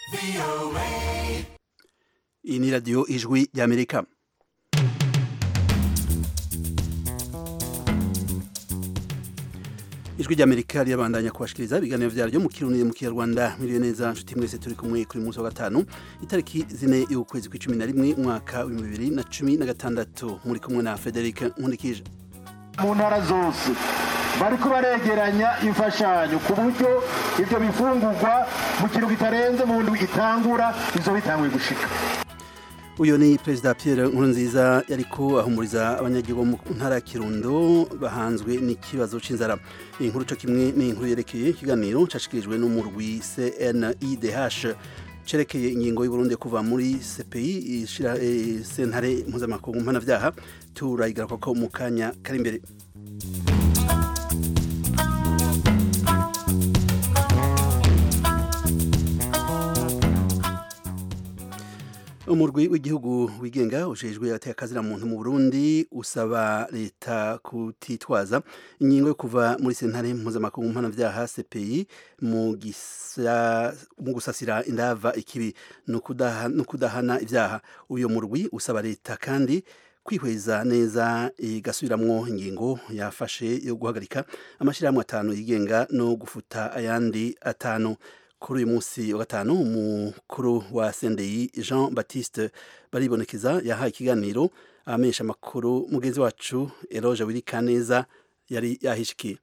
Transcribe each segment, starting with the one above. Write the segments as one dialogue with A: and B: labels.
A: iyi ni radiyo ijwi ry'amerika ijwi ry'amerika rirabandanya kubashikiriza ibiganiro vyaryo mu kirundi mu kinyarwanda miriwe neza nshuti mwese turi kumwe kuri munsi wa gatanu itariki zine y'ukwezi kw'icumi na rimwe umwaka w'ibihumbi bibiri na cumi na gatandatu muri kumwe na frederic nkundikije
B: mu ntara zose bariko baregeranya imfashanyo ku buryo ivyo bifungurwa mu kintu kitarenze mu ndwi itangura izo bitanguye gushika
A: uyu ni perezida Pierre Nkurunziza yariko ahumuriza abanyagihugu mu ntara ya Kirundo bahanzwe n'ikibazo c'inzara iyi nkuru co kimwe ni inkuru yerekeye ikiganiro cashikirijwe n'umurwi CNIDH cerekeye ingingo y'Uburundi kuva muri CPI ishira e, sentare mpuzamakungu mpanavyaha turayigaruka ko mu kanya kari imbere umurwi w'igihugu wigenga ujejwe atekazira muntu mu Burundi usaba leta kutitwaza ingingo yo kuva muri sentare mpuzamakungu mpanavyaha CPI mu mu gusasira indava ikibi no kudahana, kudahana ivyaha uyo murwi usaba leta kandi kwihweza neza igasubiramwo ingingo yafashe yo guhagarika amashirahamwe atanu yigenga no gufuta ayandi atanu kuri uyu munsi wa gatanu umukuru wa sendeyi jean baptiste baribonekeza yahaye ikiganiro abamenyesha amakuru mugenzi wacu eroge wirikaneza yari yahishikiye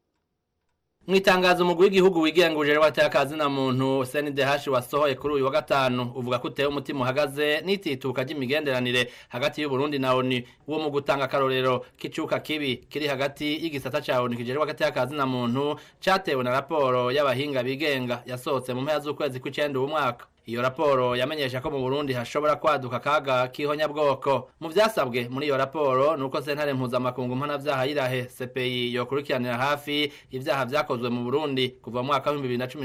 C: mu itangazo umugwi w'igihugu wigenga ujejwe watakazi na muntu CNDH wasohoye kuri uyu wa gatanu uvuga ko uteye umutima uhagaze n'itituka ry'imigenderanire hagati y'u Burundi na ONU wo mu gutanga akarorero k'icuka kibi kiri hagati y'igisata ca ONU kijejwe watakazi na muntu catewe na raporo y'abahinga bigenga yasohotse mu mpera z'ukwezi kw'icenda uwu mwaka iyo raporo yamenyesha ko mu Burundi hashobora kwaduka kaga kihonyabwoko mu vyasabwe muri iyo raporo nuko sentare mpuzamakungu mpanavyaha yirahe CPI yokurikiranira hafi ivyaha vyakozwe mu Burundi kuva mu mwaka wa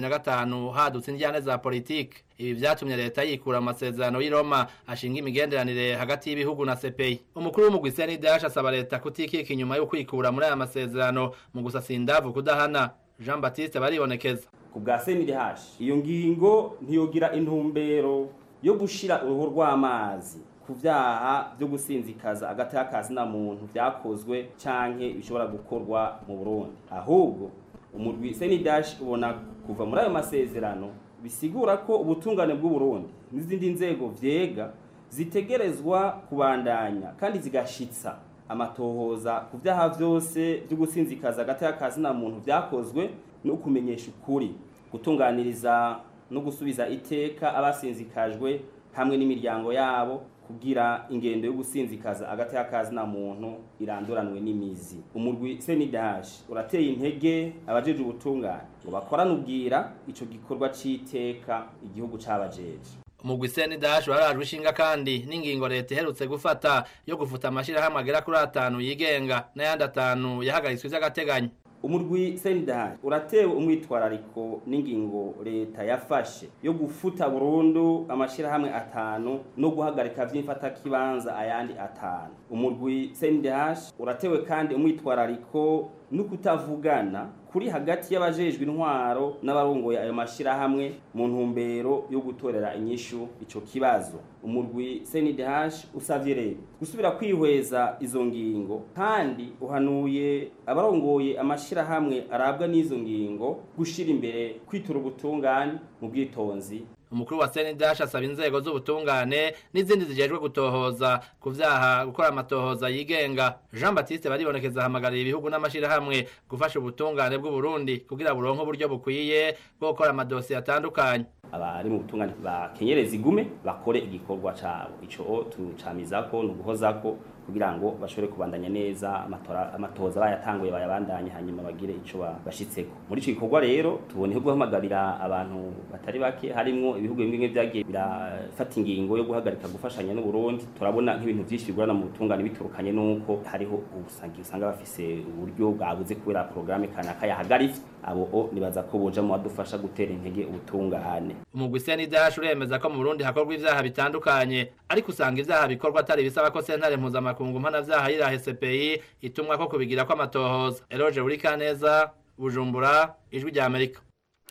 C: 2015 hadutse indyane za politike ibi vyatumye leta yikura amasezerano y'i Roma ashinga imigenderanire hagati y'ibihugu na CPI umukuru w'umugwi CNDH asaba leta kutikika inyuma yo kwikura muri aya masezerano mu gusasa indavu kudahana Jean Baptiste baribonekeza
D: ku bwa CNDH iyo ngingo ntiyogira intumbero yo gushira uruhu rw'amazi ku vyaha vyo gusinzikaza agatakazi na muntu vyakozwe canke bishobora gukorwa mu Burundi ahubwo umurwi CNDH ubona kuva muri ayo masezerano bisigura ko ubutungane bw'u Burundi n'izindi nzego vyega zitegerezwa kubandanya kandi zigashitsa amatohoza ku vyaha vyose vyo gusinzikaza agatakazi na muntu vyakozwe no kumenyesha ukuri gutunganiriza no gusubiza iteka abasinzikajwe hamwe n'imiryango yabo kugira ingendo yo gusinzikaza agati y'akazi na muntu iranduranwe n'imizi umurwi CNDH urateye intege abajeje ubutungane ngo bakorane ubwira ico gikorwa c'iteka igihugu cabajeje
C: umugwi CNDH warajwe ishinga kandi n'ingingo leta iherutse gufata yo gufuta amashirahamwe agera kuri atanu yigenga n'ayandi atanu yahagaritswe vy'agateganyo
D: umurwi sendaha uratewe umwitwarariko n'ingingo leta yafashe yo gufuta burundu amashirahamwe atanu no guhagarika vy'imfatakibanza ayandi atanu umurwi sendaha uratewe kandi umwitwarariko no kutavugana kuri hagati y'abajejwe intwaro n'abarongoye ayo mashirahamwe mu ntumbero yo gutorera inyishu ico kibazo umurwi CNDH usavye rero gusubira kwihweza izo ngingo kandi uhanuye abarongoye amashirahamwe arabwa n'izo ngingo gushira imbere kwitura ubutungane mu bwitonzi
C: umukuru wa CNDH asaba inzego z'ubutungane n'izindi zijejwe gutohoza ku vyaha gukora amatohoza yigenga Jean Baptiste baribonekeza hamagarira ibihugu n'amashirahamwe gufasha ubutungane bw'u Burundi kugira buronke uburyo bukwiye bwo gukora amadosiye atandukanye
D: abari mu butungane bakenyereza igume bakore igikorwa cabo ico tucamizako nuguhozako kugira ngo bashobore kubandanya neza amatora amatoza bayatanguye bayabandanye hanyuma bagire ico bashitseko muri ico gikorwa rero tuboneho guhamagarira abantu batari bake harimwo ibihugu bimwe vyagiye birafata ingingo yo guhagarika gufashanya n'u Burundi turabona nk'ibintu vyinshi bigorana mu butungane biturukanye nuko hariho ubusangi usanga bafise uburyo bwabuze kubera programme kanaka yahagaritse abo o nibaza ko boja mu badufasha gutera intege ubutungane
C: umugwi CNDH uremeza ko mu Burundi hakorwa ivyaha bitandukanye ariko usanga ivyaha bikorwa atari bisaba ko sentare mpuzamakungu mpanavyaha yirahe CPI itumwa ko kubigira ko amatohoza Eroge Urikaneza Bujumbura ijwi rya Amerika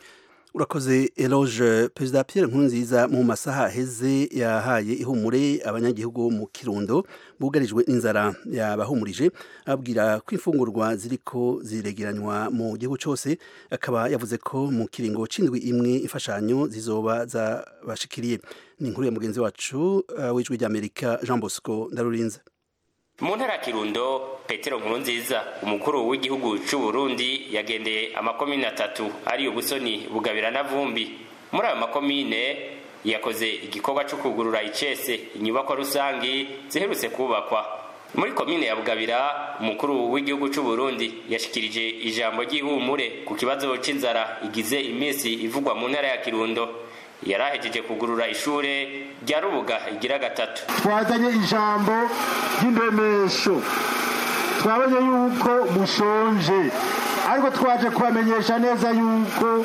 A: urakoze eloge perezida Pierre Nkurunziza mu masaha aheze yahaye ihumure abanyagihugu mu kirundo bugarijwe n'inzara yabahumurije ababwira ko imfungurwa ziriko ziregeranywa mu gihugu cyose akaba yavuze ko mu kiringo c'indwi imwe imfashanyo zizoba zabashikiriye ni inkuru ya mugenzi wacu uh, w'ijwi ry'Amerika Jean Bosco Ndarurinze
E: mu ntara ya kirundo petero nkurunziza umukuru w'igihugu c'u burundi yagendeye amakomine atatu ariyo busoni bugabira na vumbi muri ayo makomine yakoze igikorwa co kugurura icese inyubakwa rusangi ziherutse kubakwa muri komine ya bugabira umukuru w'igihugu c'u burundi yashikirije ijambo ry'ihumure ku kibazo c'inzara igize iminsi ivugwa mu ntara ya kirundo yarahejeje kugurura ishure rya rubuga igira gatatu
B: twazanye ijambo ry'indemesho twabonye yuko mushonje ariko twaje kubamenyesha neza yuko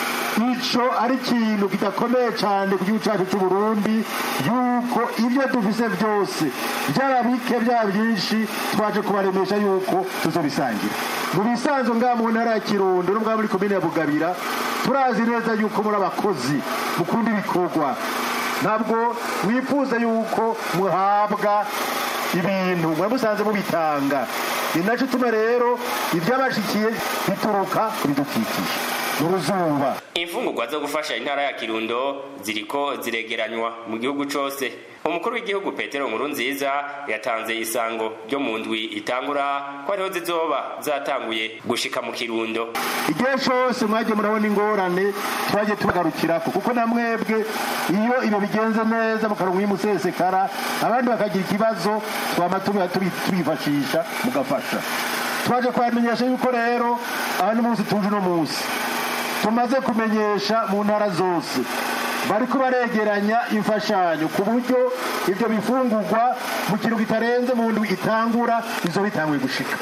B: ico ari ikintu kidakomeye cyane ku gihugu cyacu cy'u Burundi yuko ibyo dufise byose byaba bike byaba byinshi twaje kubaremesha yuko tuzobisangira mu bisanzwe ngaha mu ntara ya kirundo no ngaha muri komine ya bugabira turazi neza yuko muri abakozi mukunda ibikorwa ntabwo mwifuza yuko muhabwa ibintu muramusanze mubitanga ni nacyo utuma rero ibyabashikiye bituruka ku bidukikije uruzuba
E: imfungurwa zo gufasha intara ya kirundo ziriko ziregeranywa mu gihugu cose umukuru w'igihugu petero nkurunziza yatanze isango ryo mu ndwi itangura ko ariho zizoba zatanguye gushika mu kirundo
B: igihe cyose mwagiye murabona ingorane twagiye tubagarukirako kuko na mwebwe iyo ibyo bigenze neza mukaronka uyimusesekara abandi bakagira ikibazo twama tubifashisha mugafasha twaje kubamenyesha yuko rero aha n'umunsi tuje uno munsi tumaze kumenyesha mu ntara zose bariko baregeranya imfashanyo ku buryo ibyo bifungurwa mu kintu kitarenze mu ndwi itangura bizo bitanguye gushika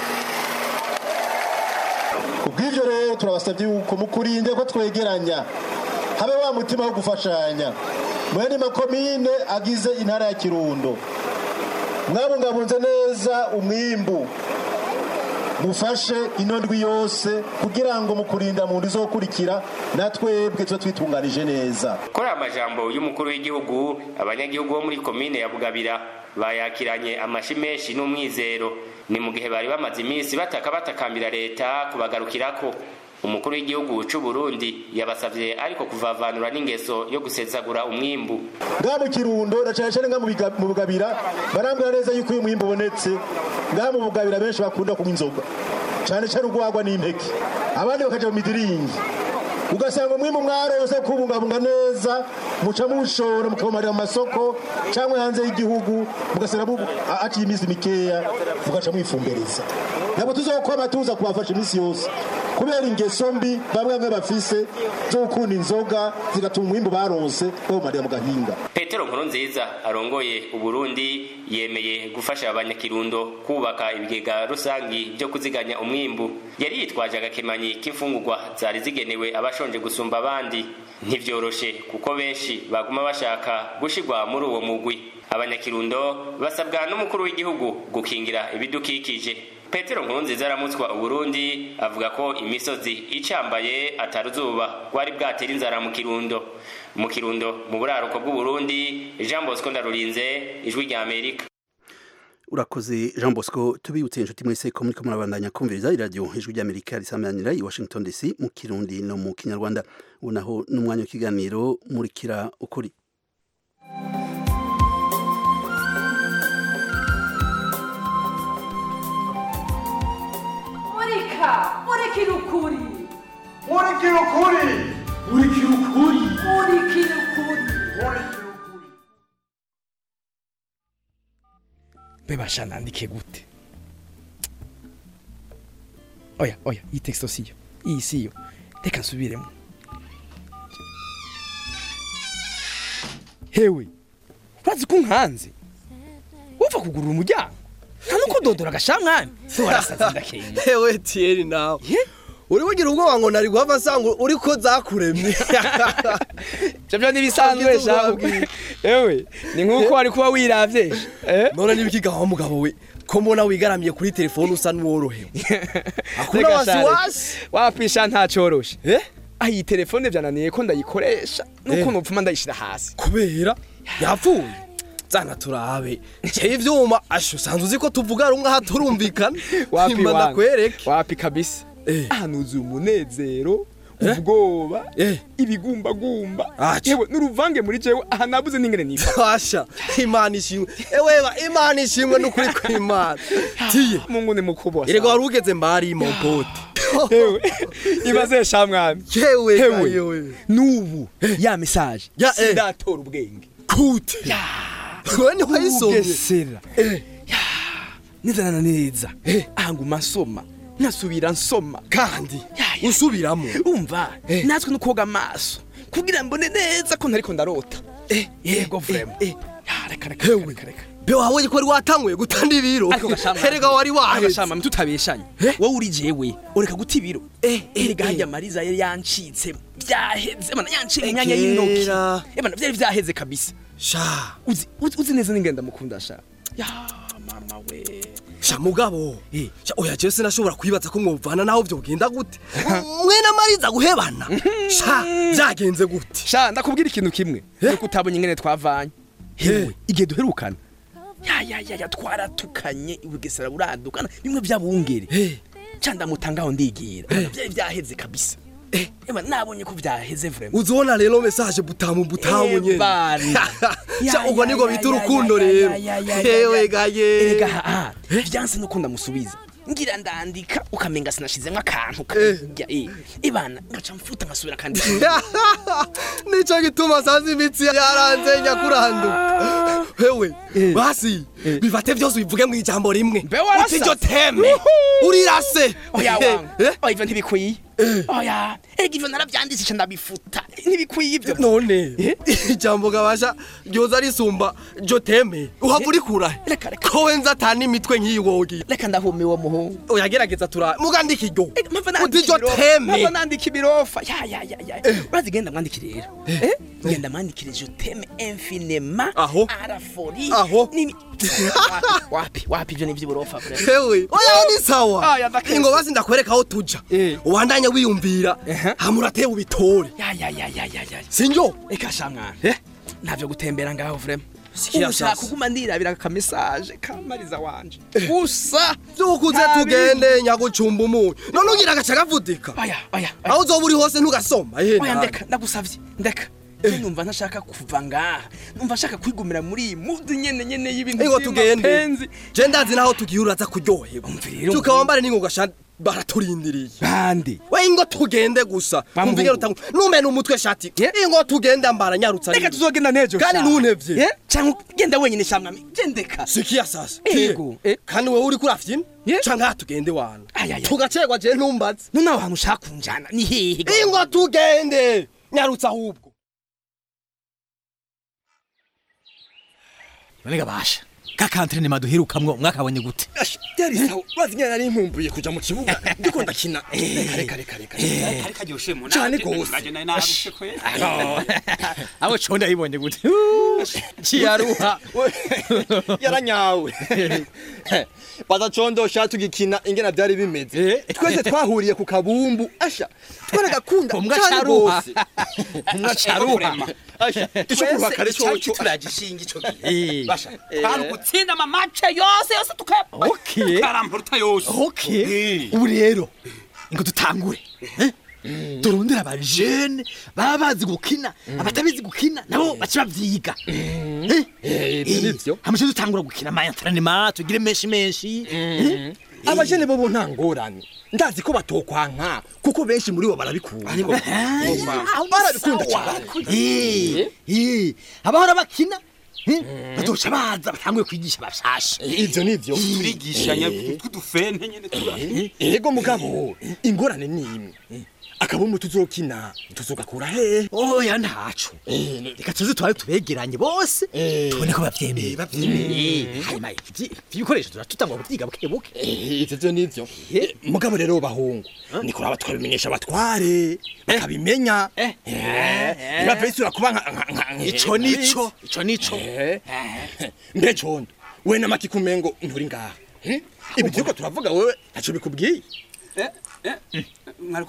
B: kubw'ivyo rero turabasabye yuko mukurinde ko twegeranya habe wa mutima wo gufashanya mwene makomine agize intara ya kirundo mwabungabunze neza umwimbu mufashe ino ndwi yose kugira ngo mu kurinda mu ndwi zokurikira natwebwe tuba twitunganije neza
E: kuri aya majambo y'umukuru w'igihugu abanyagihugu bo muri komine ya bugabira bayakiranye amashi menshi n'umwizero ni mu gihe bari bamaze iminsi bataka batakambira leta kubagarukirako umukuru w'igihugu c'u Burundi yabasavye ariko kuvavanura n'ingeso yo gusezagura umwimbu
B: ngaha mu kirundo na cane cane ngaha mu bugabira barambwira neza yuko uyu mwimbu ubonetse ngaha mu bugabira benshi bakunda kunywa inzoga cane cane urwagwa n'impeke abandi bakaja mu midiringi ugasanga umwimbu mwarose kubungabunga neza muca muwushora mukawumarira mu masoko cyangwa hanze y'igihugu mugasanga haciye iminsi mikeya mugaca mwifumbereza ntabwo tuzokwama tuza kubafasha iminsi yose kubera ingeso mbi bamwe bamwe bafise zo gukunda inzoga zigatuma umwimbu baronse bawumarira mu gahinga
E: petero nkurunziza arongoye uburundi yemeye gufasha abanyakirundo kubaka ibigega rusangi byo kuziganya umwimbu yari yitwaje agakemanyi k'imfungurwa zari zigenewe abashonje gusumba abandi ntivyoroshe kuko benshi baguma bashaka gushigwa muri uwo mugwi abanyakirundo basabwa n'umukuru w'igihugu gukingira ibidukikije petero nkurunziza aramutswa uburundi avuga ko imisozi icambaye ataruzuba rwari bwatera inzara mu kirundo mu kirundo mu buraruko bw'uburundi jean bosco ndarurinze ijwi rya amerika
A: urakoze jean bosco tubibutse inshuti mwese ko muriko murabandanya kumviriza iradiyo ijwi ry'amerika risamanira i washington dc mu kirundi no mu kinyarwanda ubu naho n'umwanya w'ikiganiro murikira ukuri
F: murika murikira ukuri
G: murikira ukuri murikira ukuri
F: murikira ukuri
H: bebasha nandike gute oya oya iyi texto siyo iyi siyo reka nsubiremo hewe urazi ko nkanze wapfa kugurura umuryango nta nuko dodora agashamwami warasaze ndakenya
I: hewe tiyeri nawe uri bugira ubwoba ngo nari guhava nsanga uri ko zakuremye
H: ibyo byo ntibisanzwe shabu ewe ni nk'uko wari kuba wiravye
I: none nibikiga wa mugabo we ko mbona wigaramiye kuri telefone usa n'uworohewe akuna wasiwasi
H: wapisha ntacoroshe
I: eh
H: aho iyi telefone byananiye ko ndayikoresha nuko nopfuma ndayishira hasi
I: kubera yapfuye zana turabe cye ivyuma asho usanzwe uzi ko tuvuga rumwe aha turumvikana
H: wapi
I: Imba
H: wangu
I: ndakwereke
H: wapi kabisa
I: Eh.
H: ahanuzuye umunezero ubwoba
I: Eh.
H: ibigumbagumba
I: Aca.
H: yewe n'uruvange muri jewe aha nabuze n'ingene nifa
I: Pasha imana ishimwe eweba imana ishimwe n'ukuri kw'imana tiye
H: mungu ni mukubwa
I: erega wari ugeze mbari mon pote
H: yewe ibaze sha mwami
I: yewe
H: Hewe.
I: yewe
H: n'ubu ya message
I: Ya, eh.
H: sindatora ubwenge
I: kute wewe ni wayisomye
H: ugesera neza na neza aha nguma nsoma nkasubira nsoma
I: kandi
H: Ya, ya.
I: usubiramo
H: umva natwe no koga amaso kugira mbone neza ko ntariko ndarota yego vrema Ya, reka reka
I: Hewe.
H: reka reka
I: be wabonye ko wari watanguye gutanda ibiro
H: ariko gashama
I: erega wari waheze
H: gashama tutabeshanye wowe uri jewe ureka guta ibiro erega harya mariza yari yancitse byaheze bana yanciye imyanya y'intoki
I: Ekera.
H: ebana byari byaheze kabisa
I: sha
H: uzi uzi uzi neza n'ingenda mukunda sha ya mama we
I: sha mugabo
H: Eh.
I: sha oya jewe sinashobora kwibaza ko mwovana naho vyogenda gute mwene mariza guhebana sha vyagenze gute
H: sha ndakubwira ikintu kimwe nuko utabonye ingene twavanye hewe igihe duherukana ya ya ya ya twaratukanye ubugesera buradukana bimwe byabungere
I: Eh.
H: ca ndamutangaho ndigira byari byaheze kabisa eba nabonye ko byaheze vraiment
I: uzibona rero message butamu butamu
H: Eh,
I: nyene
H: bana.
I: sha
H: Ya,
I: ubwo
H: ya,
I: niko
H: ya,
I: bita
H: ya,
I: urukundo
H: ya, ya,
I: rero
H: ya, ya, ya,
I: hewe
H: ya.
I: gaye
H: erega aha vyanse nuko ndamusubiza ngira ndandika ukamenga sinashizemwo akantu kajya eh ibana ngaca mfuta nkasubira kandi
I: nico gituma sanze imitsi yaranze nyakuranduka hewe basi bifate vyose ubivuge mu ijambo rimwe
H: Mbe warasa.
I: uti iryo teme urirase
H: oya wangu
I: Eh?
H: oya ivyo ntibikwiye oya erega ivyo naravyanditse ndabifutsa ntibikwiye ivyo
I: none ijambo gabasha ryoza risumba jo teme uhava urikura
H: Reka, reka.
I: ko wenza atana imitwe nk'iyi wogira
H: reka ndahume uwo muhungu
I: oyagerageza tura mugandika iryo
H: Eh, mpava
I: uti
H: nandika
I: iryo
H: ibirofa.
I: teme
H: mpava nandika ibirofa ya ya ya ya urazi genda mwandikire rero Eh? genda mwandikire je teme infiniment
I: Aho.
H: arafori
I: Aho.
H: nimi wapi wapi ivyo ni vy'uburofa vraiment
I: hewe oya ni sawa
H: Aya, ndaketse.
I: ingo basi ndakwereka aho tuja
H: Eh.
I: ubandanye wiyumvira
H: Ehe.
I: hamurate ubitore
H: ya ya ya ya ya ya
I: sinjo
H: eka shamwana
I: Eh?
H: ntavyo gutembera ngaho vraiment
I: Sikia
H: ubu ushaka
I: sasa.
H: kuguma ndirabira aka message kamariza wanje gusa
I: vyukuze
H: Nta
I: tugende nyagucumba umunyu none ugira agaca kavudika
H: oya oya oya.
I: aho uzoba uri hose ntugasoma ehe
H: oya
I: nawe.
H: ndeka ndagusavye ndeka Je numva ntashaka kuva ngaha numva nshaka kwigumira muri iyi mudu nyene nyene y'ibintu
I: ingo tugende
H: vy'amapenzi.
I: je ndazi naho tugiye uraza kuryoherwa
H: Umva rero,
I: tukawambare n'ingo gasha baraturindiriye
H: bande
I: we ingo tugende gusa
H: Bamuhungu.
I: umvige rutangu numena umutwe shati
H: Yeah.
I: ingo tugende ambara nyarutsa
H: reka tuzogenda nejo
I: Kandi
H: sha.
I: ntuntevye.
H: Eh? canke genda wenyine shamwami gendeka
I: sikia sasa
H: Ego,
I: Tiye.
H: eh.
I: kandi wewe uriko urafyina
H: Yeah.
I: canke aha tugende wana
H: Ay, ay, ay.
I: tugacegwa je ntumbaze
H: none aho hantu ushaka kunjana ni hehe ga?
I: ingo tugende nyarutsa ahubwo
J: none gabasha ka kantrene maduherukamwo mwakabonye gute
I: byari sawa urazi nyene nari nkumbuye kuja mu kibuga ndiko ndakina reka reka reka reka
K: karyoshe mu
I: Cane gose.
J: abo co ndabibonye gute ciyaruha
I: yaranyawe bazacondosha tugikina ingena byari bimeze twese twahuriye ku kabumbu asha twaragakunda
J: Umwe
I: cane
J: acaruha.
I: gose
J: umwe acaruha
I: asha ico kuruha kare coco
H: turagishinga ico
J: Eh,
I: basha
K: hari ugutsinda amamace yose yose tukaya
J: okay
K: tukarampuruta yose
J: okay ubu rero ngo dutangure eh? turondera abajene baba bazi gukina abatabizi gukina nabo baca bavyiga
I: ivyo nivyo
J: hamushe dutangura gukina ama entraînement tugire menshi menshi eh?
I: abajene bobo nta ngorane ndazi ko batokwanka kuko benshi muri bo barabikunda barabikunda cyane
J: Eh, eh, abahora bakina eh, bazoca baza batanguye kwigisha bashasha
I: ivyo nivyo
K: turigishanya tw'udufente nyene tura
I: ego mugabo ingorane ni imwe akabumbu tuzokina tuzogakura hehe
J: oya ntaco reka tuze twari tubegeranye bose tubone ko bavyemeye Eh, hanyuma ivyi- ibikoresho turatutangwa kuvyiga buke buke
I: ivyo vyo nivyo Eh, mugabo rero bahungu ni kuraba twabimenyesha abatware bakabimenya ntibave bisubira kuba nka- nka- nka-
J: ico nico ico nico
I: Eh, mbe condo we namaki kumengo nturi ngaha Hmm? ibi turiko turavuga wewe ntaco bikubwiye
K: mwariko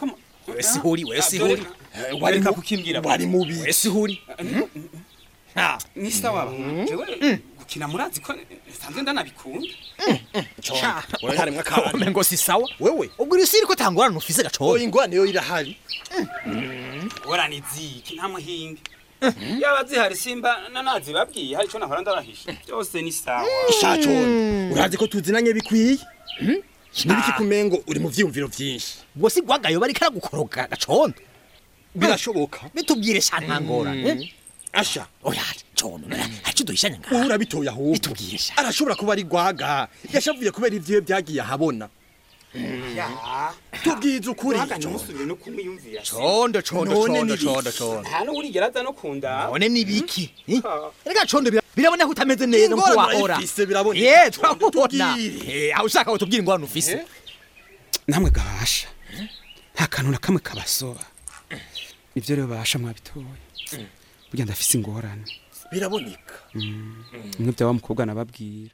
H: wese huri wese huri
K: wareka kukimbwira
I: wari mubi
H: wese huri
K: ni sawa jewe gukina murazi ko nsanzwe ndanabikunda
I: wewe harimwo akabari
H: kome ngo si sawa
J: wewe ubwo uri siri ko tangorana ufise
I: oya
J: gacondo
I: ingwane yo irahari
K: ngorane ziki nta muhinga yaba zihari simba nanazibabwiye hari ico nahora ndabahisha byose ni sawa
I: shacone urazi ko tuzinanye bikwiye nibiki kumengo uri mu vyiyumviro vyinshi
J: ubwo si gwagayo bariko aragukoroga gacondo
I: birashoboka
J: bitubwire sha ntangorane
I: asha
J: oya condo hacu duhishanya
I: wowe
J: ngaha
I: urabitoye ahubwo
J: bitubwire sha
I: arashobora kuba ari gwaga yashavuye kubera ivyiwe vyagiye ahabona tubwize ukuri
K: waganye umusubire no kumwiyumvira
J: condo condo
I: None
J: condo
I: ni
J: condo
I: biki?
J: condo
K: nta n'uwurigera aza no kunda
J: none ni biki rega condo bira- birabona ko utameze neza nkuko
I: Ingorane
J: wahora
I: urayifise, biraboneka.
J: ye turabona
I: Tubwire.
J: Eh, aho ushaka utubwire ingorane ufise
K: namwe gabasha nta kantu na kamwe kabasoba nivyo rero basha mwabitoye burya ndafise ingorane
I: biraboneka
K: bimwe bya wa mukobwa nababwira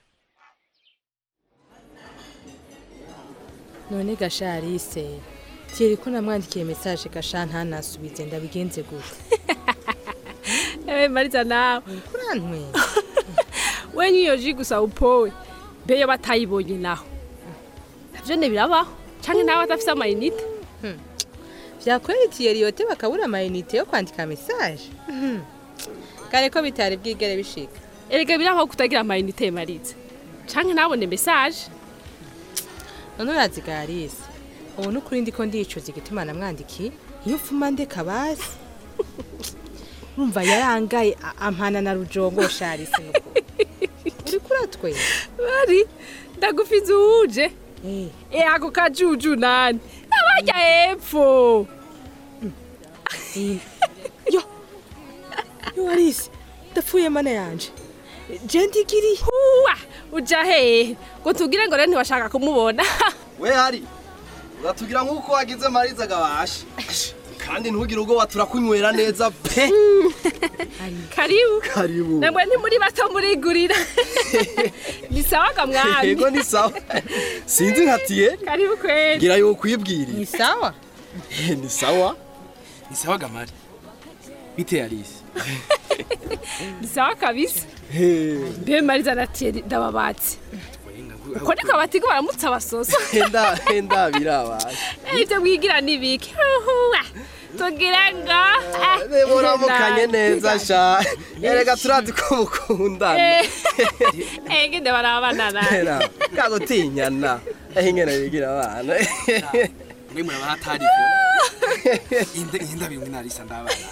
L: none gasharise kiri ko namwandikiye mesaje gasha ntanasubize ndabigenze gute
M: ewe mariza nawe
L: kurantwe
M: wenye iyo ji gusa upowe beyo batayibonye naho navyo ne birabaho canke nawe adafise amayinite
L: vyakweretiye riyote bakabura amayinite yo kwandika mesaje kare ko bitari bwigere bishika
M: erega birabaho kutagira amayinite mariza canke nabone mesaje
L: none urazi garise ubu n'ukuri ndiko ndicuza igituma namwandikiye iyo mfuma ndeka basi urumva yarangaye a- ampana na rujongo sharise nukuri uriko uratwe
M: bari ndagufize uwuje
L: Eh,
M: e ako kajuju nani abarya hepfo
L: eh. yo yo arise ndapfuye mana yanje je ndigiriye
M: huwa uja hehe ngo tugire ngo rero ntiwashaka kumubona
N: we hari uratugira nk'uko wagize mariza gabasha kandi ntugire ubwo waturakunywera neza pe
M: karibu
N: karibu
M: namwe ntimuri bato murigurira ni sawa ga mwami
N: yego ni sawa sinzi nkatiye
M: karibu kweli
N: ngira yo kwibwiriye
L: ni sawa
N: ni sawa
K: ni sawa gamari bite yarisi
M: ni sawa kabisa mbe mariza na tieri ndababatse uko niko abatigo baramutse abasoso
N: henda henda birabasha
M: ibyo mwigira nibiki huhuwa tugira ngo
N: reba uramukanye neza sha erega turazi ko mukundana
M: engende barabana nawe
N: era kagutinyana aho ingene bigira abana
K: mwe muraba hatari inde inde bimwe narisa ndabana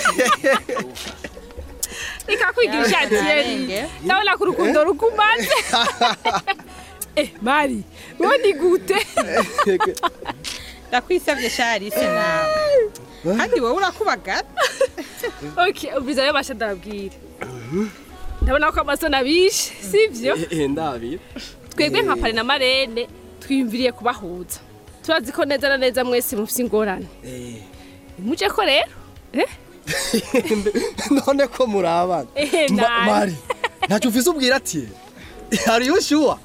M: reka kwigisha tieri ndabona ko urukundo rukumaze eh mari wowe ni gute
L: ndakwisabye sharise nawe kandi wowe urakubagara
M: okay ubiza rero basha ndabwira ndabona ko amasoni abishe sivyo
N: ndabira
M: twebwe nka pari na marene twiyumviriye kubahuza turazi ko neza na neza mwese mufite ingorane muje ko rero eh?
N: none ko murabana
M: Eh,
N: Ma-
M: nani.
N: mari ntacyo ufise ubwira ati hariyo shuwa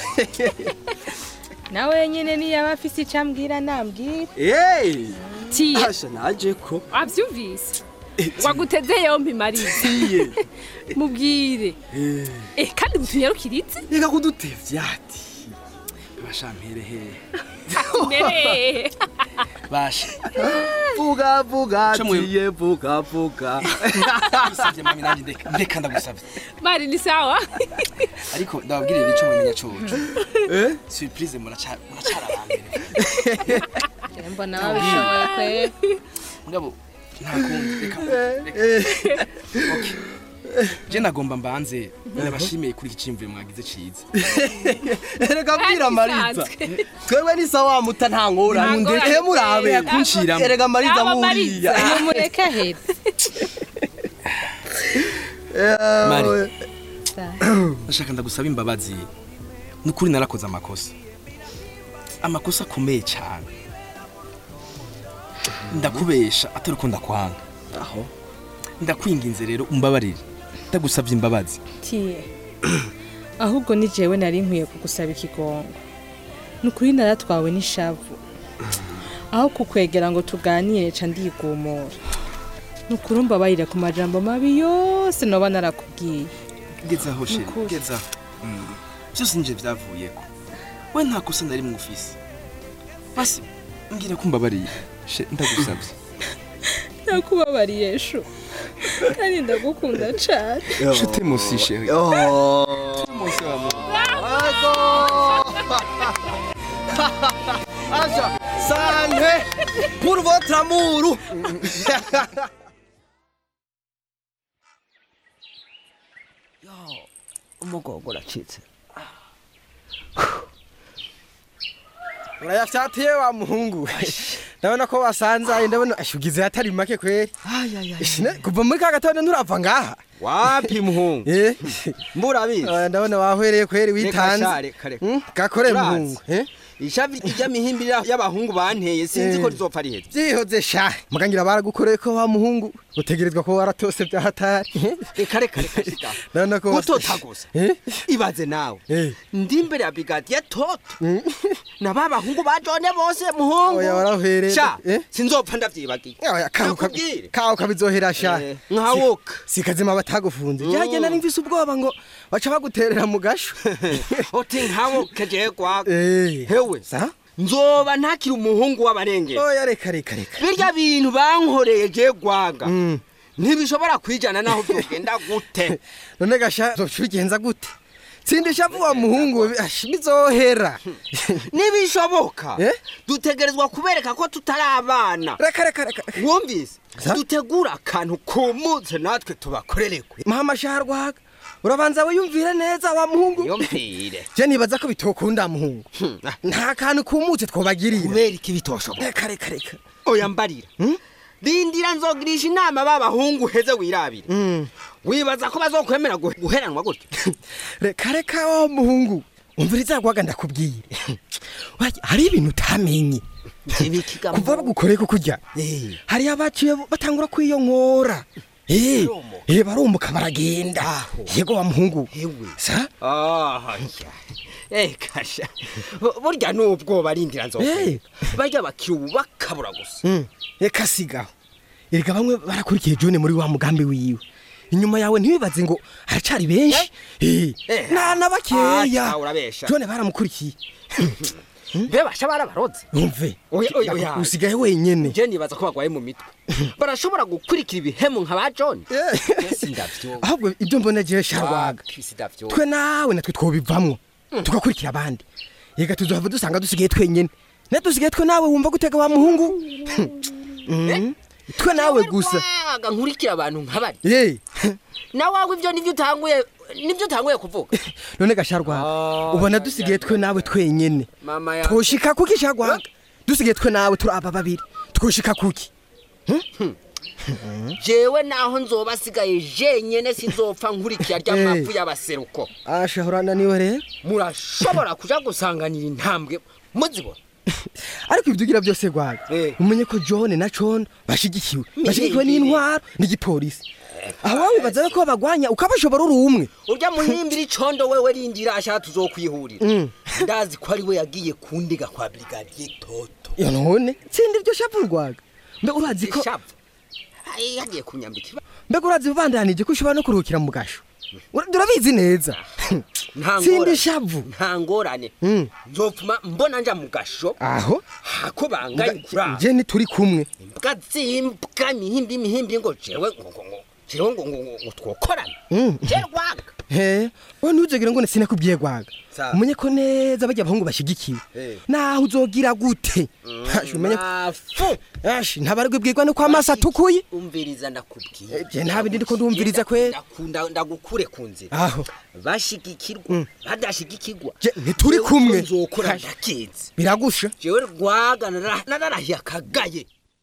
L: nawe nyine niyaba afise icyo ambwira nambwira
N: Hey!
M: tiye
N: Asha naje ko
M: wavyumvise waguteze yompi mariza
N: tiye
M: mubwire
N: Eh,
M: eh kandi mutunyarukiritse
N: reka kudutevya ati
K: basha mpere hehe
M: mbere
K: basha
N: vuga vuga
K: Ca mwe-
N: tiye vuga vuga
K: usavye mami nanjye ndeka ndeka ndagusavye
M: mari ni sawa
K: ariko ndababwirira ico mumenya coco
N: eh
K: surprise muraca muracara bambere
L: mbona babishoboye kwe
K: mugabo nta kundi reka okay je nagomba mbanze ndabashimiye kuri iki cimvuye mwagize ciza
N: erega mbwira mariza twebwe ni sawa muta nta ngorane
M: Nta ngorane.
N: ehe murabe
K: Reka kunshiramo.
N: erega mariza
M: Aba
N: nkuriya
M: Mariza.
L: mureke ahera
K: Mari. ndashaka ndagusaba imbabazi nukuri narakoze amakosa amakosa akomeye cyane ndakubesha atari uko ndakwanga
N: aho
K: ndakwinginze rero umbabarire ndagusabye imbabazi
L: tiye ahubwo ni jewe nari nkwiye kugusaba ikigongo ni ukuri naratwawe n'ishavu aho kukwegera ngo tuganire ca ndigumura nukuri mbabarira ku majambo mabi yose noba narakubwiye
K: gezaho sheri
L: Nukuri.
K: gezaho Mm. byose nje byavuyeko we nta kosa na rimwe ufise basi mbwira ko mbabariye she ndagusabye
L: nakubabariye shu kandi ndagukunda cane
K: nshuti musi sheri musi wa mu
N: Aja, santé pour votre amour. Yo, umugongo uracitse.
I: urayafyatiye wa muhungu ndabona ko wasanzaye ndabona ashugize atari make kweri Ishine, kuva muri ka gatondo nturava ngaha
N: Wapi muhungu?
I: Eh,
N: Mburabizi.
I: oya, ndabona wahwereye kweri
N: Reka
I: witanze
N: sha, reka, reka.
I: Hmm, gakore
N: Urazi,
I: muhungu eh?
N: Ishavi ry'amihimbi y'abahungu banteye sinzi ko rizofa riheze.
I: vyihoze sha mugangira baragukoreye ko wa muhungu utegerezwa ko waratose vya hatari
N: Reka reka reka shika.
I: ndabona ko
N: Gutota gusa. Ibaze nawe. Ndi imbere ya brigadier Toto. Na ba bahungu ba Jone bose muhungu.
I: Oya, warahwereye.
N: Sha,
I: Eh?
N: sinzopfa ndavyibagiye.
I: Oya, kaho ka-
N: Nakubwire.
I: kaho kabizohera sha
N: Eh, nkawoka.
I: Si- sikazima batagufunze
N: Mm.
I: jyaje nari mvise ubwoba ngo baca baguterera mu gasho
N: Oti nkawoka je kwaga.
I: Eh.
N: Hewe.
I: Sa?
N: Nzoba ntakiri umuhungu w'abarengera.
I: oya reka reka reka
N: Birya bintu bankoreye je gwaga. Ntibishobora kwijana naho byogenda gute.
I: none gasha zocubigenza gute tsindisha vuba muhungu ash, bizohera
N: Nibishoboka. Dutegerezwa kubereka ko tutari abana.
I: Reka reka reka.
N: Wumvise? Dutegura akantu kumutse natwe tubakorerekwe.
I: mahamasha rwaga urabanza wiyumvire neza wa muhungu
N: Yumvire.
I: je nibaza ko bitokunda muhungu nta kantu kumutse twobagirira
N: Kubera iki bitoshoboka?
I: reka reka reka
N: Oya mbarira. Rindira nzogirisha inama b'abahungu heze wirabire. Wibaza ko bazokwemera guhe- guheranwa gutya?
I: reka reka wa muhungu umviriza rwaga ndakubwire Wajya, hari ibintu utamenye kuva bagukoreye ko kurya hari abaciye batangura kwiyonkora Eh, eh, barumuka baragenda yego wa muhungu sa
N: Ah, ya. Eh kasha. Bu- Burya nubwoba rindira nzokwemera. Bajya bakira ubu bakabura gusa.
I: Mm, reka sigaho erega bamwe barakurikiye jone muri wa mugambi wiwe inyuma yawe ntibibaze ngo haracari benshi Eh,
N: Eh,
I: na na bakeya
N: ah, urabesha.
I: jone baramukurikiye
N: Mbe basha barabaroze.
I: umve
N: Oya oya oya.
I: usigaye wenyene
N: Je nibaza ko bagwaye mu mitwe. Barashobora gukurikira ibihemu nka ba John. Sindavyo.
I: ahubwo ibyo mbona jewe sharwaga
N: Sindavyo.
I: twe nawe natwe twobivamwo tugakurikira abandi yega tuzohava dusanga dusigaye twenyene ne dusigaye twe nawe wumva gutega wa muhungu Mm, twe nawe gusa
N: Aga nkurikira abantu nk'abari.
I: ye
N: Na wawe ivyo nivyo utanguye nivyo utanguye kuvuga.
I: none gasharwaga ubona dusigaye twe nawe twenyene
N: Mama ya.
I: twoshika kuki sharwaga dusigaye twe nawe turi aba babiri twoshika kuki
N: Jewe naho nzoba asigaye jenyene sinzopfa nkurikira rya
I: Eh.
N: mafu y'abaseruko.
I: ashahorana niwe rero
N: Murashobora kuja gusanganira intambwe muzibona.
I: ariko ibyo ugira byose rwaga umenye ko john na john bashigikiwe bashigikiwe n'intwaro n'igipolisi aho wowe wibaza ko bagwanya ukabashobora uri umwe
N: urya muhimbira icondo wewe rindira ashaka tuzokwihurira
I: Mm.
N: ndazi ko ari we yagiye kundiga kwa brigadier toto
I: iyo none tsinda iryo shapu rwaga mbe urazi ko
N: Ishavu? Ai, yagiye kunyambika iba-
I: mbega urazi ubandanije ko ushobora no kuruhukira mu gasho Ura- turabizi neza
N: nta
I: tsinda
N: ngorane.
I: ishavu
N: nta ngorane nzopfuma mbona nja mu gasho
I: aho
N: hako bangaye kurara
I: je ntituri kumwe
N: imbwa zimbwa imihimbi imihimbi ngo jewe ngo ngo ngo jewe ngo ngo ngo twokorana
I: Mm.
N: je rwaga
I: he we ntuzogere ngo sinakubwiye rwaga
N: Sawa.
I: umenye ko neza bajya abahungu bashigikiwe
N: Eh.
I: naho uzogira gute Hashi, umenye ko-
N: Mafu.
I: Ashi, ntabarwe bwirwa no kwa maso atukuye
N: umviriza ndakubwiye
I: je nta bindi ndiko ndumviriza kwe
N: ndakunda ndagukure ku nzira
I: aho
N: bashigikirwa badashigikirwa
I: Je, ntituri
N: Jewe
I: kumwe.
N: uko nzokora ndakizi
I: biragusha
N: jewe rwaga nara- nararahiye akagaye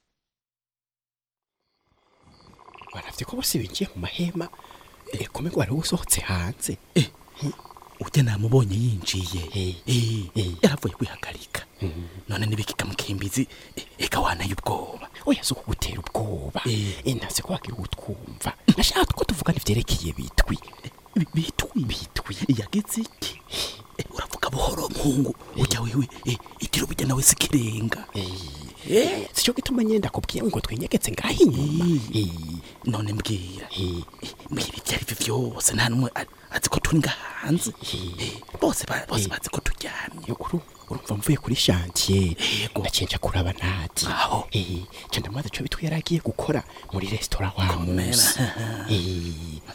H: baravye ko bose binjiye mu mahema ekome ngo wari usohotse hanze ujya namubonye yinjiye Eh, yaravuye kwihagarika none nibikika mukimbizi eh, eka wanaye ubwoba oya si ukugutera ubwoba intaze ko wagira utwumva ashaka ko tuvugana ivyerekeye bitwi Bi- bitwi bitwi yagize iki Eh, uravuga buhoro muhungu ujya wewe eh, itiro bijya nawe sikirenga Eh, sico gituma nyine ndakubwiye ngo twinyegetse ngaho inyuma
J: Eh, none mbwira mbwira ibyo ari byo byose nta n'umwe a- azi ko turi ngaha hanze Eh, bose ba- bose bazi ko turyamye
H: urumva mvuye kuri shantiye ndacenja kuraba nati aho eh je ndamaze cyo bitwe yaragiye gukora muri restaurant wa musi eh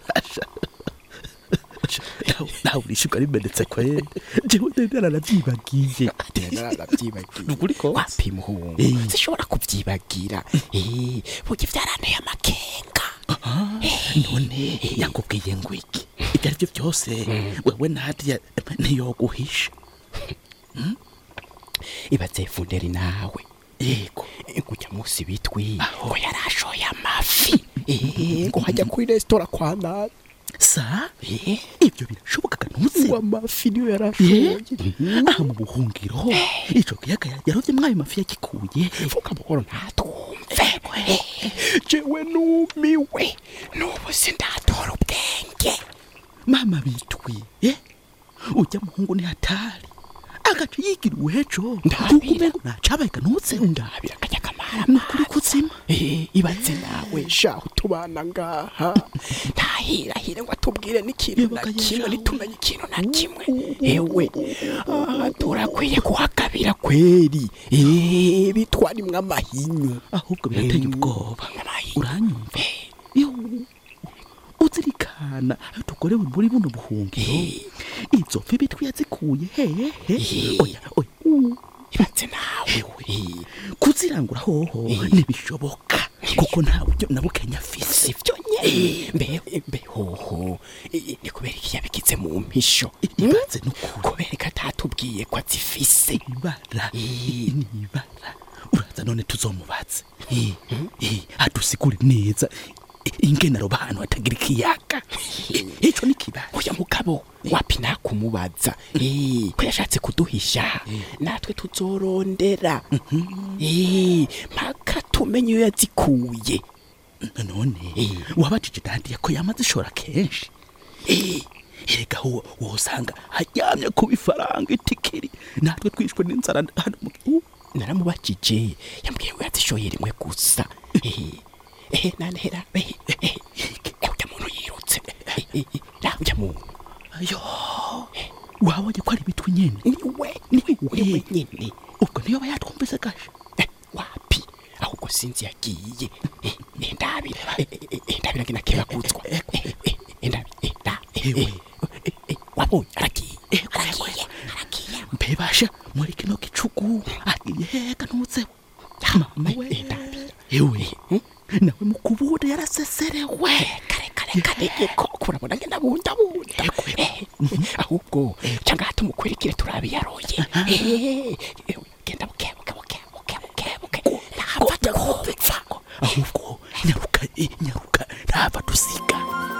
J: nawe urishirwa rimenetse kwere jewe ndende naravyibagiye
H: narabyibagiye
J: nukuri ko
H: wapi muhungu
J: Eh.
H: sishobora kuvyibagira eh burya vyaranteye amakenga
J: none yakubwiye ngo iki ibyo ari byo byose wewe nadia ntiyoguhisha
H: ibaze funderi nawe yego kujya musi bitwi ngo yarashoye amafi eh ngo hajya kuri restaurant kwa nati
J: sa ibyo birashoboka ntuzi
H: ngo amafi niyo yarashoye
J: aha mu buhungiro ico kiyaga yarovye mwayo mafi yagikuye
H: vuga buhoro ntatumve jewe numiwe n'ubu sindatora ubwenge
J: mama bitwi eh ujya muhungu ni hatari agace yigira uwejo ukumengo nacabaye kanutse
H: ndabira kajya kamara
J: nukuri kutsima
H: eh ibaze nawe shaho tubana ngaha ntahirahire ngo atubwire n'ikintu na kimwe nitumenye ikintu na kimwe ewe aha turakwiye kuhagabira kweri eh bitwarimwe amahinyu
J: ahubwo birateye ubwoba uranyumva iyo uzirikana tugorewe muri buno buhungiro izo mfi bitwi yazikuye hehe oya oya
H: ibaze nawe
J: kuzirangura hoho ntibishoboka kuko nta buryo na bukenya afise
H: ivyo nyene mbe mbe hoho i- ni kubera iki yabigize mu mpisho
J: ibaze
H: kubera ko atatubwiye ko azifise
J: ibara ni ibara uraza none tuzomubaze Eh, eh, adusigure neza i- ingene aroba ahantu hatagira ikiyaga Eh, ico ni kibazo
H: uya mugabo wapi nakumubaza Eh, ko yashatse kuduhisha natwe tuzorondera Eh, mpaka tumenye iyo yazikuye
J: none wabajije dadiya ko yamaze ishora kenshi Eh, erega wo wosanga haryamye ku bifaranga itikiri natwe twishwe n'inzara hano mu gihugu
H: naramubajije yambwiye ngo yazishoye rimwe gusa Eh, eh, nanehera eh, eh, eh, urya muntu yirutse Eh, eh, eh, ra urya muntu
J: ayo wabonye ko ari ibitwi nyene
H: niwe niwe nyene
J: ubwo niyo aba yatwumvise gasha
H: wapi ahubwo sinzi yagiye Eh, eh, ndabira Eh, eh, eh, ndabira ngina kebakutswa Eh, eh, eh, ndabi eh, nda eh, eh, eh, eh, wabonye aragiye aragiye aragiye
J: mbebasha muri kino gicugu agiye hega ntutseho mama we ewe nawe mu kubuda yaraseserewe
H: kare kare kare ko kurabona ngenda bunda bunda Eh, ahubwo cyangwa hata umukurikire turabiyaroye Eh, eh, genda buke buke buke buke buke buke ntapfa kupfa
J: ahubwo nyaruka eh, nyaruka ntava dusiga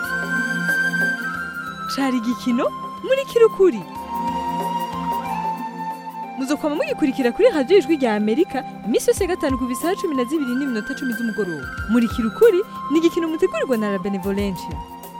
O: cari igikino muri kirukuri muzokwama mugikurikira kuri radiyo ijwi rya amerika iminsi yose ya gatanu ku bisaha cumi na zibiri n'iminota cumi z'umugoroba muri kirukuri ni igikino mutegurirwa na la benevolencia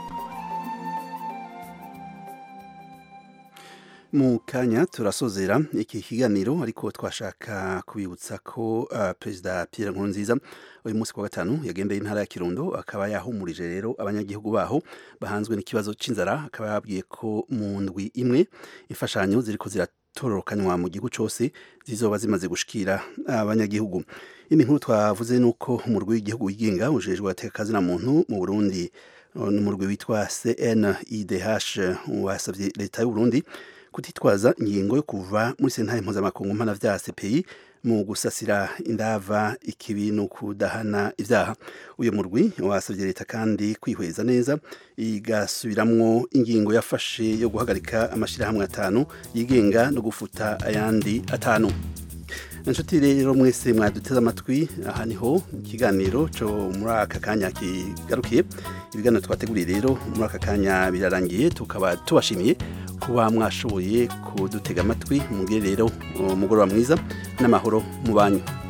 A: mu kanya turasozera iki kiganiro ariko twashaka kubibutsa ko uh, perezida Pierre Nkurunziza uyu munsi kwa gatanu yagendeye intara ya Kirundo akaba yahumurije rero abanyagihugu baho bahanzwe n'ikibazo c'inzara akaba yabwiye ko mu ndwi imwe imfashanyo ziriko ziratororokanywa mu gihugu cose zizoba zimaze gushikira abanyagihugu indi nkuru twavuze nuko umurwi w'igihugu wigenga ujejwe atekazina muntu mu Burundi n'umurwi witwa CNIDH wasabye leta y'u Burundi kutitwaza ingingo yo kuva muri sentare mpuzamakungu mpanavyaha CPI mu gusasira indava ikibi no kudahana ivyaha uyu murwi wasabye leta kandi kwihweza neza igasubiramwo ingingo yafashe yo guhagarika amashirahamwe atanu yigenga no gufuta ayandi atanu inshuti rero mwese mwaduteze amatwi aha niho ikiganiro cyo muri aka kanya kigarukiye ibiganiro twateguriye rero muri aka kanya birarangiye tukaba tubashimiye kuba mwashoboye kudutega amatwi mugire rero umugoroba mwiza n'amahoro mu banyu